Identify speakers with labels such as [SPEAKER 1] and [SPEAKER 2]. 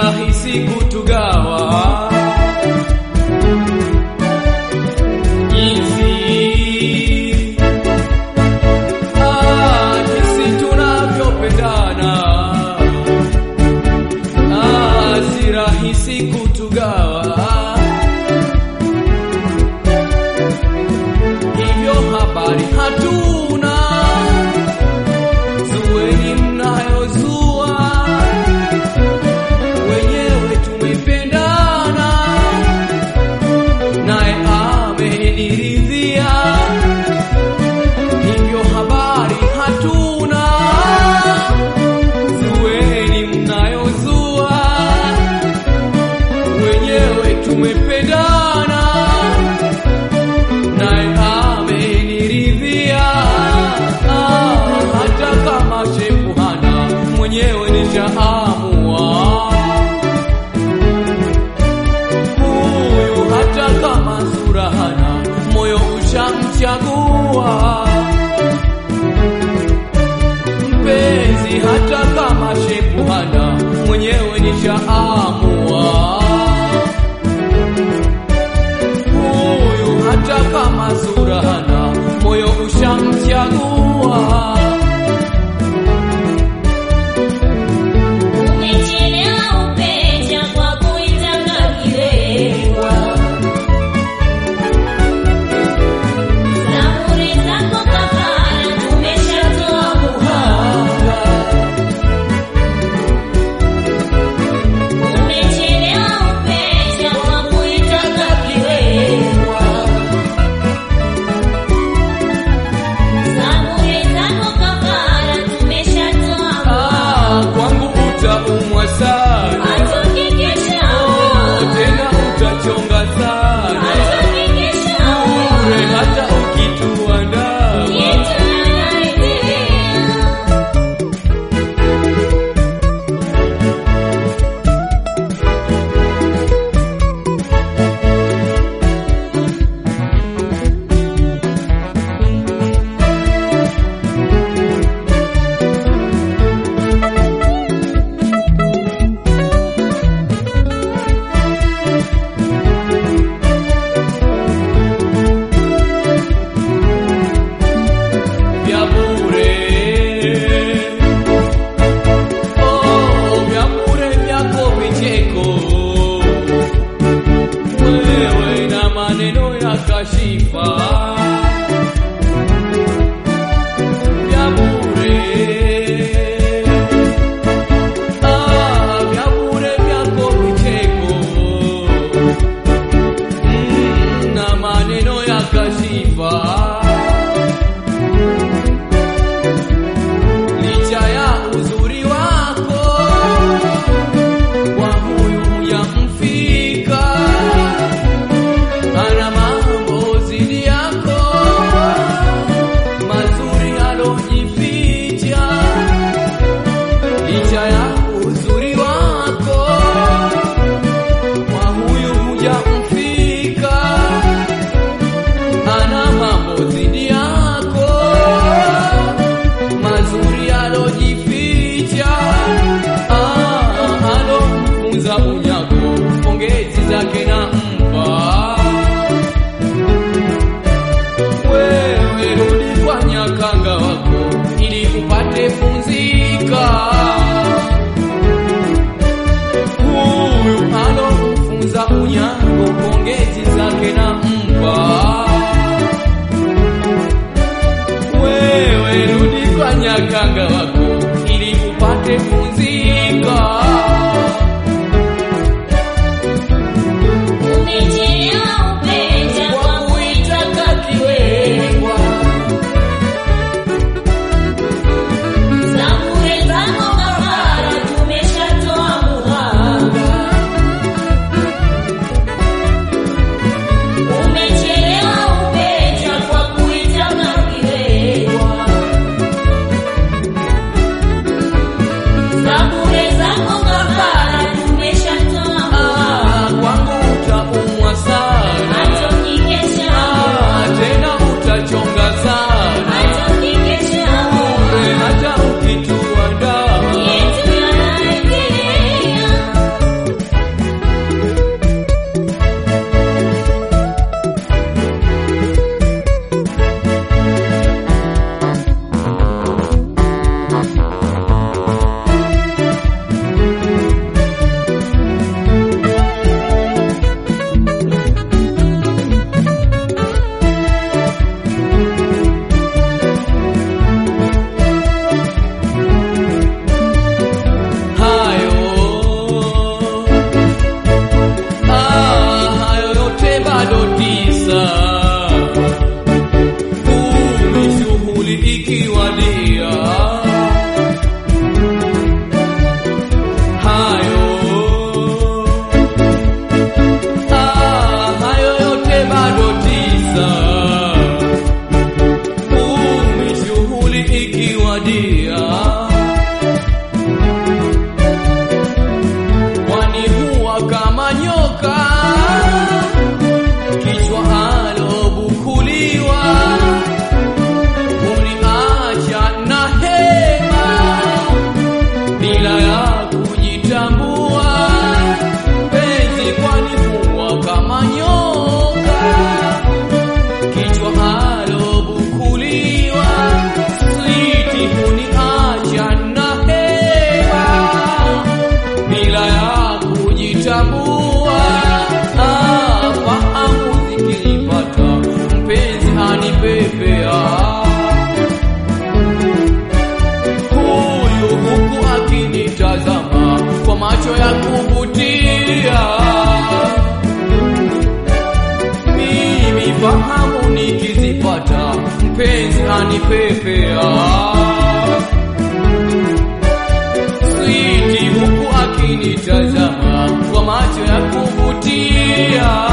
[SPEAKER 1] rahisi kutugawa jinsi ah, jinsi tunavyopendana ah, si rahisi kutugawa hivyo habari hatuna zueni mnayozua wenyewe tumependana naye ameniridhia hivyo habari hatuna zueni mnayozua wenyewe tumependana naye ameniridhia Ah, hata kama shepu hana mwenyewe nishaamua huyu hata kama sura hana moyo ushamchagua mpenzi hata kama shepu hana mwenyewe nishaamua huyu hata kama sura hana moyo ushamchagua
[SPEAKER 2] Umechelewa upecha kwa kuitaka kilewa. Zaburi zako kafara tumeshatoa muhanga. Umechelewa upecha kwa kuitaka kilewa. Zaburi zako kafara tumeshatoa
[SPEAKER 1] Ah, kwangu utaumwa sana
[SPEAKER 2] Hatokikisha
[SPEAKER 1] tena utachonga sana ure hata ukituandaa vya bure oh, vya bure vyako vicheko wewe na maneno ya kashifa vya bure ah, vya bure vyako vicheko mm, na maneno ya kashifa licha ya uzuri wako kwa huyu yamfika ana mambo zidi yako mazuri alojificha licha ya uzuri wako kwa huyu yamfika ana mambo zidi yako mazuri alojificha ah, alomfunza unyago pongezi zake na mpa wewe rudi kwa nyakanga wako ili upate funzika huyu alomfunza unyago pongezi zake na mpa wewe rudi kwa nyakanga wako ili upate funzika nyoka kichwa alobukuliwa uniacha na hema bila ya kujitambua penzi kwanifua kama nyoka kichwa alobukuliwa switi huniacha na hema bila ya kujitambua ah, fahamu zikipata mpenzi anipepea huyu huku akinitazama kwa macho ya kuvutia mimi fahamu nikizipata mpenzi anipepea switi huku akinitazama kwa macho ya kuvutia